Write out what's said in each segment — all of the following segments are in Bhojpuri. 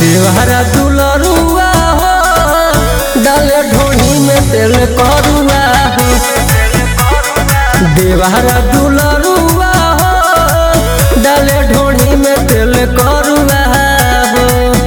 देवहरा दुलरुआ हो डाले ढोनी में तेल करुआ हो देवहरा दुलरुआ हो डाले ढोनी में तेल करुआ हो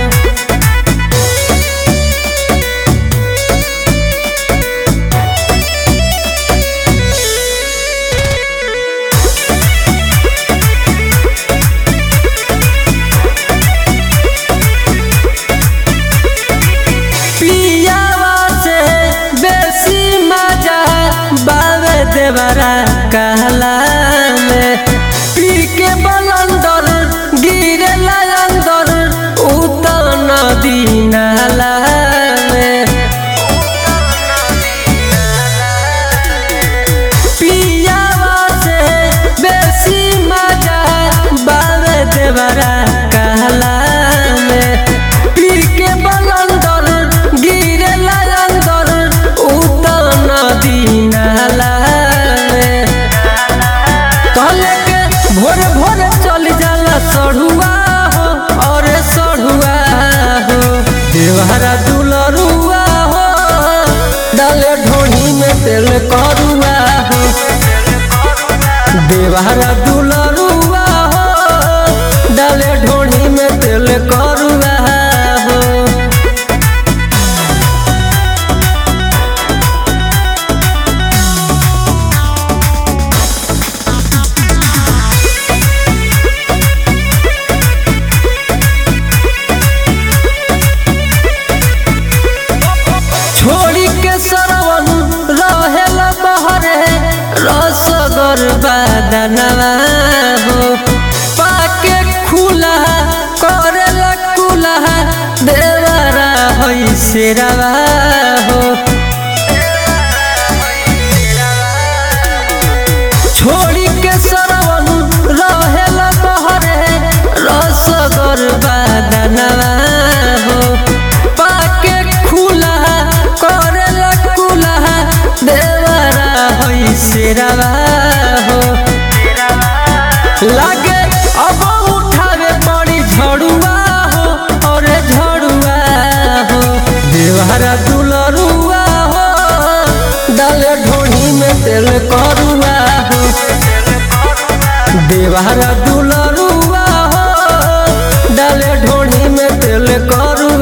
पियावा से बेसी मजा बावे देवरा कहला में पी के बलंदर गिरे अंदर उतर नदी नाला में पियावा से बेसी मजा बावे देवरा कहला में पी के बलंदर गिरे अंदर उतर नदी नाला में कहले के भोर भोर चल जाला सढ़ुआ हो और सढ़ुआ हो देवहरा दुलरुआ हो डाले ढोनी में तेल करुआ हो देवहरा दुलरुआ हो डाले ढोनी में तेल करुआ हो छोड़ी के सरवन रहेल बहरे रसगर बदनवा हो पाके खुला करेल कुला देवरा होई सिरवा हो छोड़ी के सरवन रहेल बहरे रसगर बदनवा हो पाके खुला करेल कुला देवरा होई सिरवा हो लागे अब उठावे पड़ी झड़ुआ हो और झड़ुआ हो देवहरा दुलरुआ हो डाले ढोनी में तेल करुआ हो देवहरा दुलरुआ हो डाले ढोनी में तेल करुआ